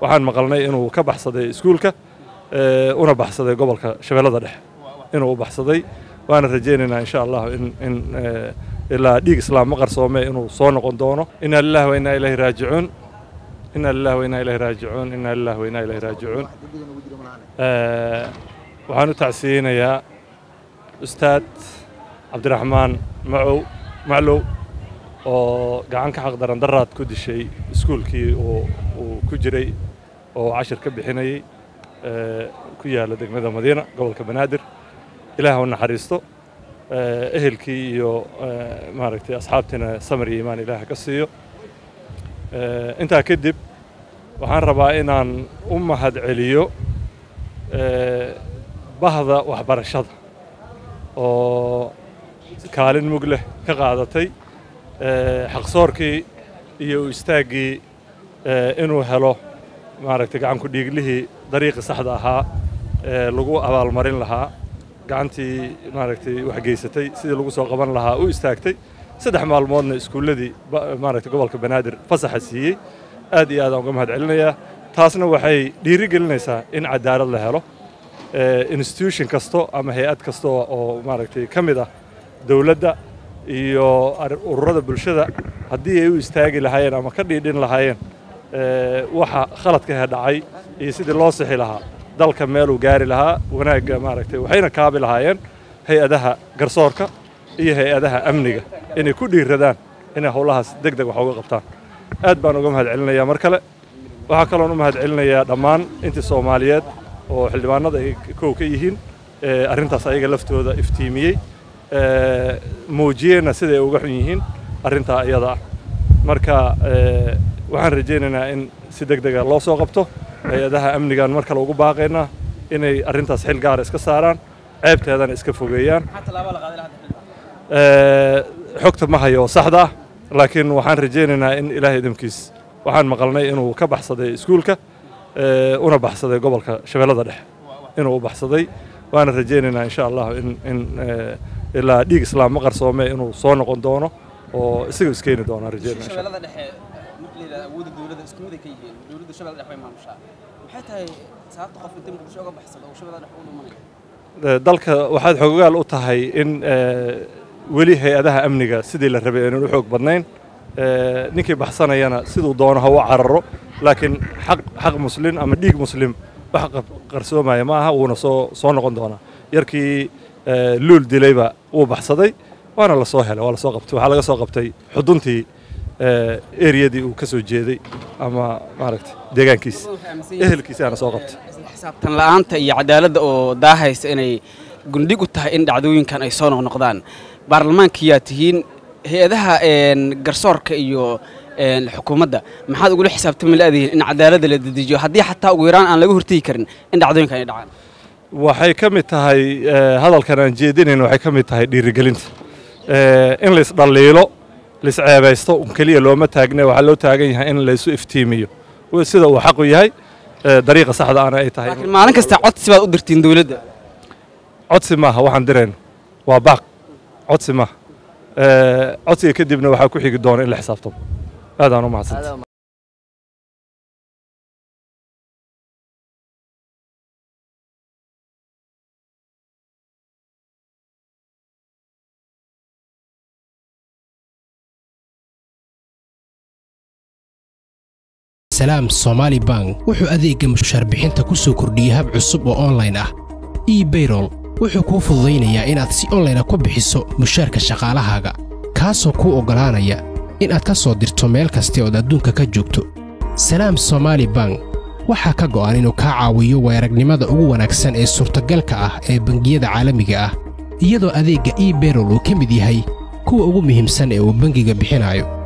waxaan maqalnay inuu ka baxsaday iskuulka una baxsaday gobolka shabeellada dhexe inuu u baxsaday waana rajaynaynaa insha allah in in ilaa dhiig islaam ma qarsoome inuu soo noqon doono inaa lillahi wa innaa ilaahi raajicuun inaa lillahi wa innaa ilaahi raajicuun inaa lillahi wa innaa ilaahi raajicuun waxaan u tacsiyeynayaa ustaad cabdiraxmaan macow maclow oo gacan ka xaq daran daraad ku dishay iskuulkii uu ku jiray oo cashir ka bixinayey ku yaalla degmada madiina gobolka banaadir ilaah u naxariisto ehelkii iyo maaragtay asxaabtiina samar iyo iimaan ilaah ka siiyo intaa kadib waxaan rabaa inaan u mahad celiyo bahda waxbarashada oo kaalin mug leh ka qaadatay xaqsoorkii iyo u istaaggii inuu helo maaragtay gacanku dhiiglihii dariiqii saxda ahaa ee lagu abaalmarin lahaa gacantii maaragtay waxgeysatay sidii lagu soo qaban lahaa u istaagtay saddex maalmoodna iskuulladii maaragtay gobolka banaadir fasaxa siiyey aad iyo aadaan uga mahad celinayaa taasna waxay dhiiri gelinaysaa in cadaalad la helo institution kasto ama hay-ad kasta oo maaragtay ka mid ah dowladda iyo ururada bulshada haddii ay u istaagi lahaayeen ama ka dhiidhin lahaayeen waxa khaladkahe dhacay iyo sidii loo sixi lahaa dalka meeluu gaari lahaa wanaagga maaragtay waxayna kaabi lahaayeen hay-adaha garsoorka iyo hay-adaha amniga inay ku dhiiradaan inay howlahaas deg deg wax uga qabtaan aad baan uga mahad celinayaa mar kale waxaa kaloon u mahad celinayaa dhammaan intii soomaaliyeed oo xildhibaanada ay kow ka yihiin arrintaas ayaga laftooda iftiimiyey muujiyeenna siday uga xun yihiin arrintaa iyada ah marka waxaan rajaynaynaa in si deg dega loo soo qabto hay-adaha amnigaan mar kale ugu baaqaynaa inay arrintaas xil gaara iska saaraan ceebteedana iska fogeeyaan xogta ma hayo oo saxda ah laakiin waxaan rajaynaynaa in ilaahay idamkiis waxaan maqalnay inuu ka baxsaday iskuulka una baxsaday gobolka shabeellada dhexe inuu u baxsaday waana rajaynaynaa insha allah in in ilaa dhiig islaam ma qarsoome inuu soo noqon doono oo isaga iskeeni doonaan rajaynaa shabeellada dhexe marka la yidhahdo awoodda dowladda isku mid ay ka yihiin dowladda shabeellada dhexe way maamushaa maxay tahay sababta qof inta muqdisho uga baxsada oo shabeellada dhexe u dhumanayo dalka waxaad xogogaal u tahay in weli hay-adaha amniga sidii la rabay aynan u xoog badnayn ninkii baxsanayana siduu doono ha u cararo laakiin xaq xaq muslim ama dhiig muslim wax qarsoomaya ma aha wuuna soo soo noqon doonaa yarkii luul dilayba wuu baxsaday waana la soo helay waa la soo qabtay waxaa laga soo qabtay xuduntii eriyadii uu ka soo jeeday ama maaragtay deegaankiisa ehelkiisaana soo qabtay xisaabtan la'aanta iyo cadaaladda oo daahaysa inay gundhig u tahay in dhacdooyinkan ay soo noqnoqdaan baarlamaankiyaa tihiin hay-adaha garsoorka iyo xukuumadda maxaad ugula xisaabtami laadihiin in cadaaladda la dedejiyo haddii xataa ugu yaraan aan laga hortegi karin in dhacdooyinkan ay dhacaan waxay ka mid tahay hadalkan aan jeedinayn waxay ka mid tahay dhiirigelinta in laisdhalliilo laisceebaysto un keliya looma taagne waxaa loo taagan yahay in laysu iftiimiyo sida uu xaqu yahay dariiqa saxda ana ay tahay laakiin maalin kasta codsi baad u dirtiin dowladda codsi maaha waxaan dirayno waa baaq codsi maaha codsiga kadibna waxaa ku xigi doona in la xisaabtamo aadaan u mahadsanta salaam somaali bank wuxuu adeegga mushaarbixinta ku soo kordhiyey hab cusub oo onlayn ah ebayrol wuxuu kuu fududaynayaa inaad si onlayna ku bixiso mushaarka shaqaalahaaga kaasoo kuu oggolaanaya inaad ka soo dirto meel kasta ood adduunka ka joogto salaam somaali bank waxaa ka go'an inuu kaa caawiyo weeragnimada ugu wanaagsan ee suurtagalka ah ee bangiyada caalamiga ah iyadoo adeegga ebayrol uu ka mid yahay kuwa ugu muhiimsan ee uu bangiga bixinayo